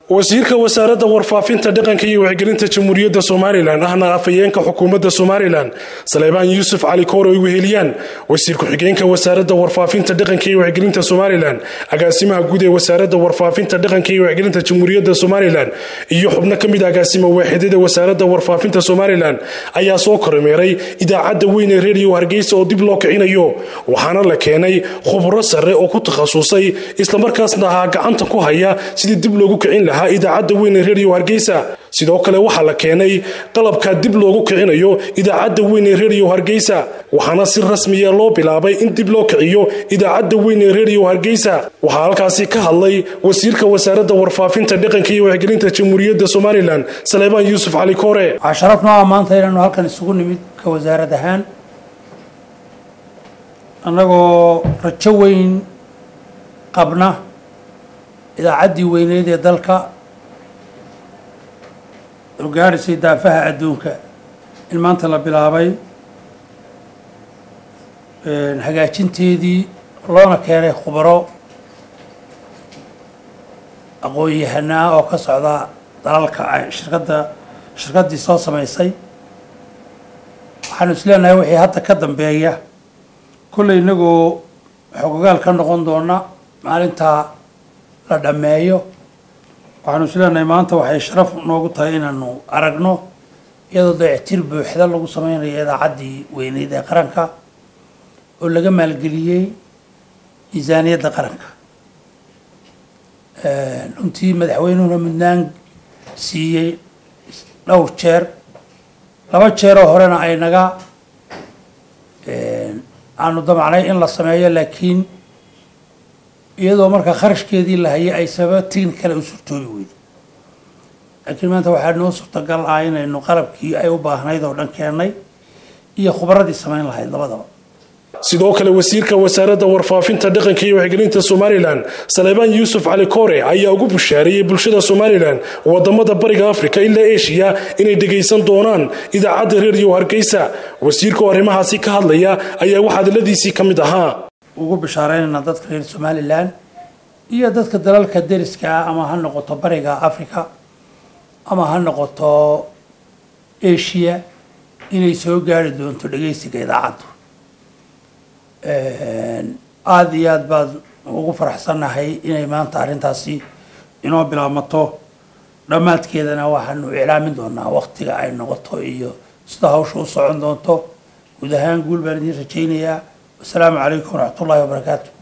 wasiirka wasaaradda warfaafinta dhaqanka iyo wacyigelinta jamhuuriyadda somalilan ahna afhayeenka xukuumadda somalilan saleebaan yuusuf cali koor ay weheliyaan wasiir ku-xigeenka wasaaradda warfaafinta dhaqanka iyo wacyigelinta somalilan agaasimaha guud ee wasaaradda warfaafinta dhaqanka iyo wacyigelinta jamhuuriyadda somalilan iyo xubno ka mid agaasima waaxidada wasaaradda warfaafinta somalilan ayaa soo kormeeray idaacadda weyn ee reediyo hargeysa oo dib loo kicinayo waxaana la keenay khubro sare oo ku takhasusay islamarkaasna ahaa gacanta ku haya sidii dib loogu kicin lahaa idaacadda weyn ee reediyo hargeysa sidoo kale waxaa la keenay qalabka dib loogu kicinayo idaacadda weyn ee reediyo hargeysa waxaana si rasmiya loo bilaabay in dib loo kiciyo idaacadda weyn ee reediyo hargeysa waxaa halkaasi ka hadlay wasiirka wasaaradda warfaafinta dhaqanka iyo wacyigelinta jamhuuriyadda somalilan saleebaan yuusuf cali koore waxaa sharaf noo ah maanta inaanu halkan isugu nimid ka wasaarad ahaan annagoo rajo weyn qabna idaacaddii weyneyd ee dalka gaadhisay daafaha adduunka in maanta la bilaabay hagaajinteedii loona keenay khubaro aqoon-yahanaa oo ka socda dalalka shirkadda shirkaddii soo samaysay waxaanu is leenahay wixii hadda ka dambeeya kolley inagoo xogogaal ka noqon doona maalintaa la dhammeeyo waxaanu is leenahay maanta waxay sharaf noogu tahay inaanu aragno iyadoo dayactir buuxda lagu sameynayo idaacaddii weyneyd ee qaranka oo laga maalgeliyey miisaaniyadda qaranka runtii madaxweynuhuna mudnaan siiyey dhowr jeer laba jeeroo horena ay naga aanu damacnay in la sameeyo laakiin iyadoo marka kharashkeedii la hayay ay sababa tigni kale u surtoobi weyday laakiin maanta waxaa noo suurtagal ah inaynu qalabkii ay u baahnayd oo dhan keennay iyo khubradii samayn lahayd labadaba sidoo kale wasiirka wasaaradda warfaafinta dhaqanka iyo wacyigelinta somalilan saleebaan yuusuf cali koore ayaa ugu bushaareeyey bulshada somalilan wadamada bariga afrika ilaa eshiya inay dhegaysan doonaan idaacadda reediyo hargeysa wasiirka oo arrimahaasi ka hadlaya ayaa wax hadaladiisii ka mid ahaa ugu bishaareynayna dadka reer somalilan iyo dadka dalalka deriska ah ama ha noqoto bariga africa ama ha noqoto asia inay soo gaari doonto dhegaysiga idaacaddu aada iyo aad baad ugu faraxsannahay inay maanta arrintaasi inoo bilaabmato dhammaadkeedana waxaanu iclaamin doonaa waktiga ay noqoto iyo sida hawsha u socon doonto guud ahaan guul baan idiin rajaynayaa wasalaamu calaykum waraxmat ullahi wabarakaatu